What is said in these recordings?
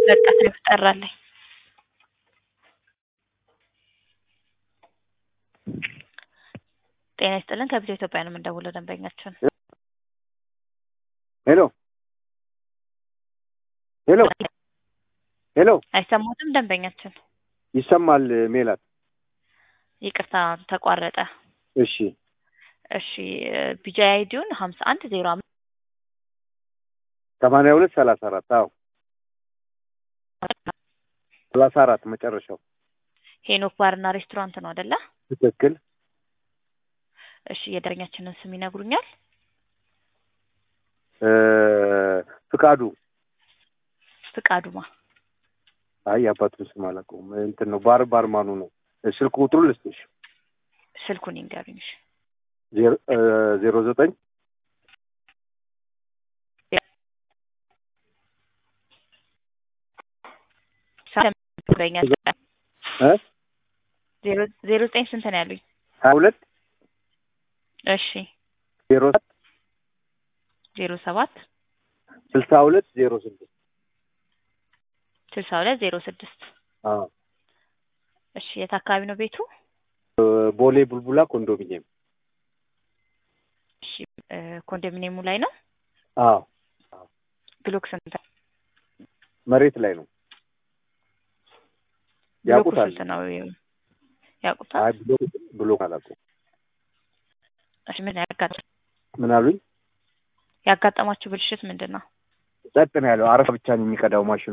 በቃ ስለተጠራልኝ ጤና ይስጥልን ከቪዲዮ ኢትዮጵያ ነው የምንደውለው ደንበኛችን ሄሎ ሄሎ ሄሎ አይሰማትም ደንበኛችን ይሰማል ሜላት ይቅርታ ተቋረጠ እሺ እሺ ቢጃይ አይዲውን ሀምሳ አንድ ዜሮ አምስት ሰማንያ ሁለት ሰላሳ አራት አዎ ሰላሳ አራት መጨረሻው ሄኖክ ባርና ሬስቶራንት ነው አደለ ትክክል እሺ የደንበኛችንን ስም ይነግሩኛል እ ፍቃዱ ፍቃዱማ አይ አባቱን ስም አላውቀውም እንትን ነው ባር ባርማኑ ነው ስልክ ቁጥሩ ልስጥሽ ስልኩን ይንገሩኝ እሺ ዜሮ እ ዜሮ ዘጠኝ ደንበኛ እ ዜሮ ዜሮ ዘጠኝ ስንት ነው ያሉኝ ሀያ ሁለት እሺ ዜሮ ዜሮ ሰባት ስልሳ ሁለት ዜሮ ስድስት ስልሳ ሁለት ዜሮ ስድስት አዎ እሺ የት አካባቢ ነው ቤቱ ቦሌ ቡልቡላ ኮንዶሚኒየም እሺ እ ኮንዶሚኒየሙ ላይ ነው አዎ ብሎክ ስንት መሬት ላይ ነው ብሎኩ ያውቁታል ስንት ነው ያውቁታል አይ ብሎክ ብሎክ አላውቀውም እሺ ምን ያጋጥ ምን አሉኝ ያጋጠማችሁ ብልሽት ምንድን ነው ጸጥ ነው ያለው አረፋ ብቻ ነው የሚቀዳው ማሽኑ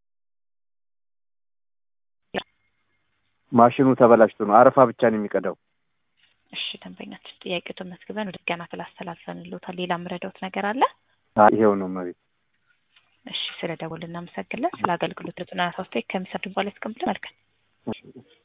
ማሽኑ ተበላሽቶ ነው አረፋ ብቻ ነው የሚቀዳው እሺ ደንበኛችን ጥያቄውን መዝግበን ወደ ገና ስላስተላልፈንልዎታል ሌላ የምረዳዎት ነገር አለ አይ ይሄው ነው መሬት እሺ ስለ ደወል እናመሰግናለን ስለ አገልግሎት ዘጠና ሶስት ከሚሰጡ በኋላ ያስቀምጡ መልካም እሺ